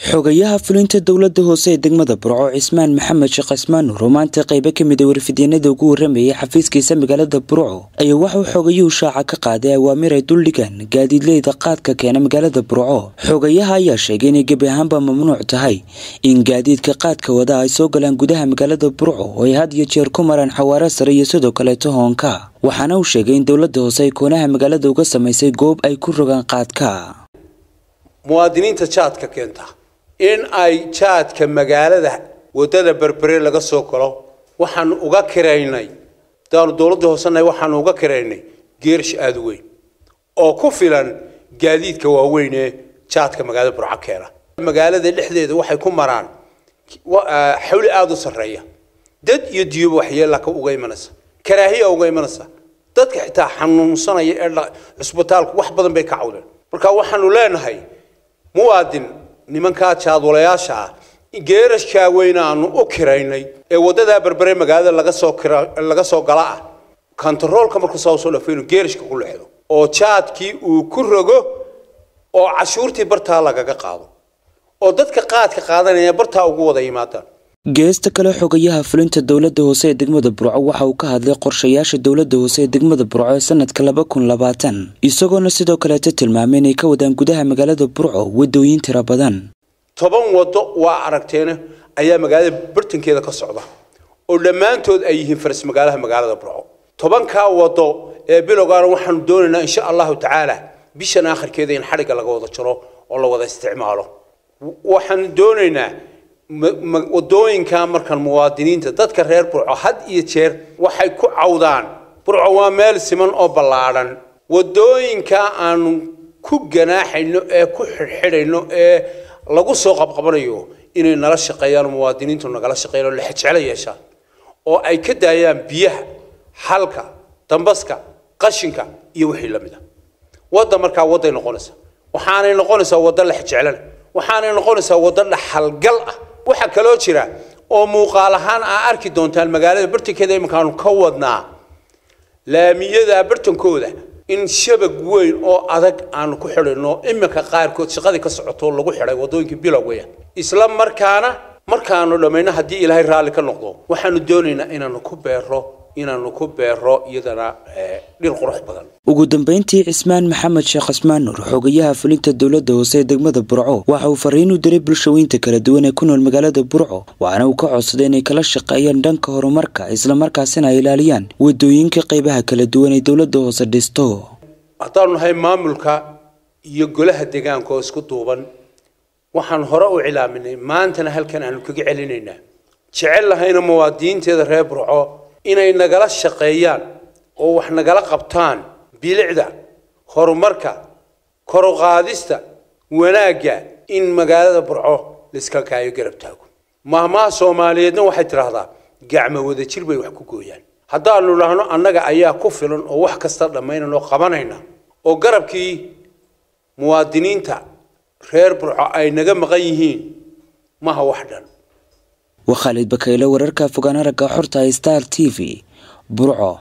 xogayaha fulinta dowlada hoose ee degmada burco cismaan maxamed sheekh cismaan nuur oo maanta qaybo ka mid a warfidyanada ugu waramayay xafiiskiisa magaalada burco ayaa waxauu xogayuhu shaaca ka qaaday awaamir ay duldhigaan gaadiidleyda qaadka keena magaalada burco xogayaha ayaa sheegay inay gebi ahaanba mamnuuc tahay in gaadiidka qaadka wada ay soo galaan gudaha magaalada burco oo ay had iyo jeer ku maraan xawaaro sare iyo sidoo kaleeto hoonka waxaana uu sheegay in dowlada hoose ay koonaha magaalada uga samaysay goob ay ku rogaan qaadka muwaadiniinta jaadka keenta in ay jaadka magaalada wadada berbere laga soo galo waxaanu uga kiraynay daanu dowladda hoosena waxaanu uga kiraynay geerish aada u weyn oo ku filan gaadiidka waaweyn ee jaadka magaalada burco keena magaalada dhexdeeda waxay ku maraan xawli aada u sarreeya dad iyo diyoba waxyeella ka uga imanaysa karaahiya uga imanaysa dadka xitaa xanuunsanaya ee cusbitaalku wax badan bay ka cawdeen marka waxaanu leenahay muwaadin nimankaa jaadwalayaasha ah geerashkaa weyn aanu u kiraynay ee wadadaa berbere magaalada laga soo kira laga soo gala ah kontaroolka markuu saa soo dhafo inuu geerashka ku leexdo oo jaadkii uu ku rogo oo cashuurtii bartaa lagaga qaado oo dadka qaadka qaadanaya bartaa ugu wada yimaadaan geesta kale xogayaha fulinta dowlada hoose ee degmada burco waxa uu ka hadlay qorshayaasha dowlada hoose ee degmada burco ee sanadka laba kun labaatan isagoona sidoo kaleeta tilmaamay inay ka wadaan gudaha magaalada burco wadooyin tira badan toban waddo waa aragteena ayaa magaalada bartankeeda ka socda oo dhammaantood ay yihiin faras magaalaha magaalada burco tobankaa waddo ee bilowgaana waxaanu doonaynaa insha allahu tacaala bishan aakhirkeeda in xadhigga laga wada jaro oo la wada isticmaalo waxaanu doonaynaa wadooyinka markan muwaadiniinta dadka reer burco had iyo jeer waxay ku cawdaan burco waa meel siman oo ballaadhan wadooyinka aanu ku ganaaxayno ee ku xidhxidhayno ee lagu soo qabqabanayo inay nala shaqeeyaan muwaadiniintu nagala shaqeeyaan oo lexjeclo yeeshaan oo ay ka daayaan biyaha xalka dambaska qashinka iyo wixii la mid a wadda markaa wadday noqonaysaa waxaanay noqonaysaa waddo lexjeclana waxaanay noqonaysaa waddo dhaxalgal ah waxaa kaloo jira oo muuqaal ahaan aa arki doontaan magaalada bartankeeda iminkaanu ka wadnaa laamiyada bartankooda in shabag weyn oo adag aanu ku xidhayno iminka qaarkood shaqadii ka socoto lagu xidhay wadooyinkii bilowgaya isla markaana markaanu dhammayno haddii ilaahay raalli ka noqdo waxaanu doonaynaa inaanu ku beero inaanu ku beero iyadana dhir qurux badan ugu dambeyntii cismaan maxamed sheekh cismaan nuur xogayaha fulinta dowlada hoose ee degmada burco waxa uu fariin u diray bulshaweynta kala duwan ee ku nool magaalada burco waxaana uu ka codsaday inay kala shaqeeyaan dhanka horumarka islamarkaasina ay ilaaliyaan wadooyinka qaybaha kala duwan ee dowlada hoose dhisto haddaanu nahay maamulka iyo golaha deegaanka oo isku duuban waxaan hore u cilaaminay maantana halkan aanu kaga celinaynaa jecel lahayna muwaadiniinteeda reer burco inay nagala shaqeeyaan oo wax nagala qabtaan bilicda horumarka koruqaadista wanaagga in magaalada burco laiska kaayo garab taago maahmaha soomaaliyeedna waxay tidhaahdaa gacmo wada jir bay wax ku gooyaan haddaanu dhahno annaga ayaa ku filan oo wax kasta dhammaynan oo qabanayna oo garabkii muwaadiniinta reer burco ay naga maqan yihiin maha wax dhan waa khaalid bakayle wararka fogaan aragga xorta star t v burco